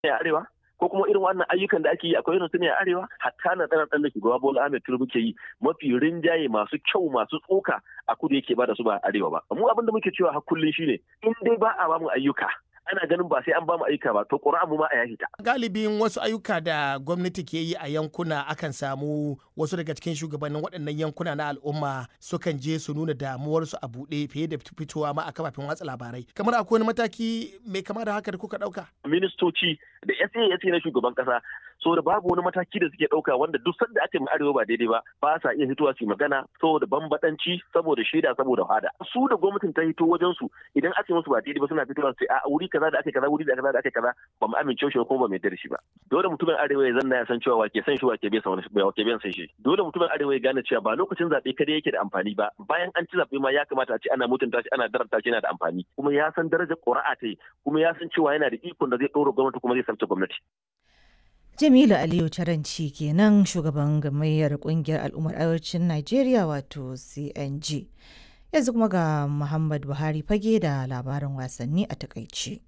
a arewa ko kuma irin wannan ayyukan da ake yi akwai irin su ne a arewa hatta na tsana da shugaba Bola Ahmed Tinubu ke yi mafi rinjaye masu kyau masu tsoka a kudu yake ba da su ba a arewa ba mu abin da muke cewa har kullun shine in dai ba a bamu ayyuka ana ganin ba sai an bamu ayyuka ba to ƙura'a mu ma a yashi ta. Galibin wasu ayyuka da gwamnati ke yi a yankuna akan samu wasu daga cikin shugabannin waɗannan yankuna na al'umma sukan je su nuna damuwarsu a buɗe fiye da fitowa ma a kafafen watsa labarai. Kamar akwai wani mataki mai kama da haka da kuka ɗauka? Ministoci da SA na shugaban ƙasa saboda babu wani mataki da suke ɗauka wanda duk sanda ake arewa ba daidai ba ba sa iya fitowa su magana saboda bambadanci saboda shaida saboda hada su da gwamnatin ta hito wajen su idan ake musu ba daidai ba suna fitowa su a wuri kaza da ake kaza wuri da kaza da ake kaza ba mu amince shi kuma ba mu yarda da shi ba dole mutumin arewa ya zanna ya san cewa wake san shi wake bai san wani wake bai san shi dole mutumin arewa ya gane cewa ba lokacin zabe kada yake da amfani ba bayan an ci zabe ma ya kamata a ce ana mutunta shi ana daranta shi yana da amfani kuma ya san darajar ƙuri'a ta yi kuma ya san cewa yana da ikon da zai ɗora gwamnati kuma zai sabta gwamnati Jamilu Aliyu Taranci kenan shugaban gamayyar kungiyar al'ummar arewacin Najeriya wato CNG. Yanzu kuma ga Muhammad Buhari fage da labarin wasanni a takaice.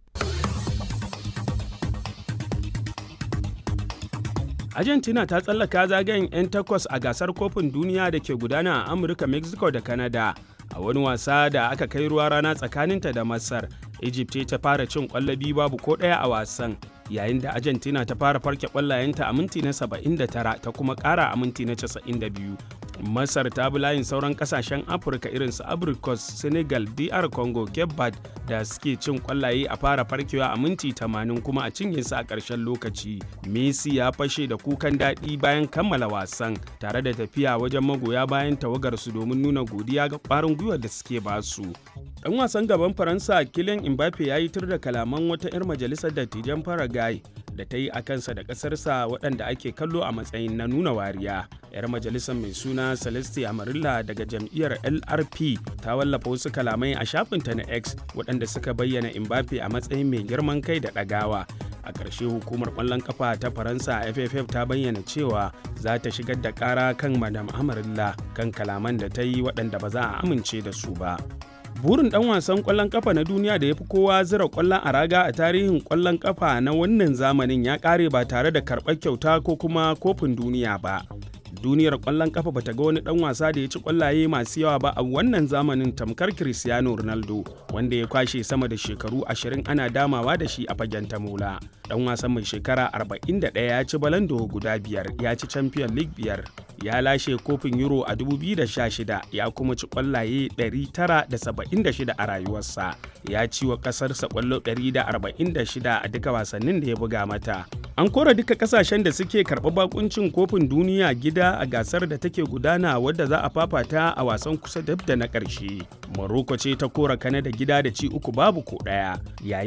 Argentina ta tsallaka zagayen 'yan takwas a gasar kofin duniya da ke gudana a Amurka, Mexico da Canada. A wani wasa da aka kai ruwa rana tsakaninta da Masar, Egypt ta fara cin kwallabi babu ko ɗaya a wasan. yayin da argentina ta fara farke kwallayenta a minti na 79 ta kuma kara a minti na 92 masar ta bi layin sauran kasashen afirka irin su abricos senegal dr congo cape verde da suke cin kwallaye a fara farkewa a minti 80 kuma a cinye su a ƙarshen lokaci messi ya fashe da kukan daɗi bayan kammala wasan tare da tafiya wajen magoya bayan tawagarsu domin nuna godiya ga ƙwarin gwiwar da suke basu dan wasan gaban faransa kylian mbappe ya yi tur da kalaman wata 'yar majalisar dattijan paraguay da ta yi a kansa da ƙasarsa waɗanda ake kallo a matsayin na nuna wariya 'yar majalisar mai suna celeste amarilla daga jam'iyyar lrp ta wallafa wasu kalamai a shafinta na x waɗanda suka bayyana mbappe a matsayin mai girman kai da ɗagawa a ƙarshe hukumar ƙwallon kafa ta faransa ff ta bayyana cewa za ta shigar da ƙara kan madam amarilla kan kalaman da ta yi waɗanda ba za a amince da su ba burin dan wasan kwallon kafa na duniya da ya fi kowa zira kwallon a raga a tarihin kwallon kafa na wannan zamanin ya kare ba tare da karɓar kyauta ko kuma kofin duniya ba duniyar kwallon kafa bata ga wani dan wasa da ya ci kwallaye masu yawa ba a wannan zamanin tamkar cristiano ronaldo wanda ya kwashe sama da shekaru 20 ana damawa da shi a fagen tamola dan wasan mai shekara 41 ya ci balando guda biyar ya ci champion league biyar ya lashe kofin euro a 2016 ya kuma ci kwallaye 976 a rayuwarsa ya ci wa kasarsa kwallo 146 a duka wasannin da ya buga mata an kora duka kasashen da suke karɓi bakuncin kofin duniya gida a gasar da take gudana wadda za a fafata a wasan kusa dab da na ƙarshe morocco ce ta kora kanada gida da ci uku babu ko ɗaya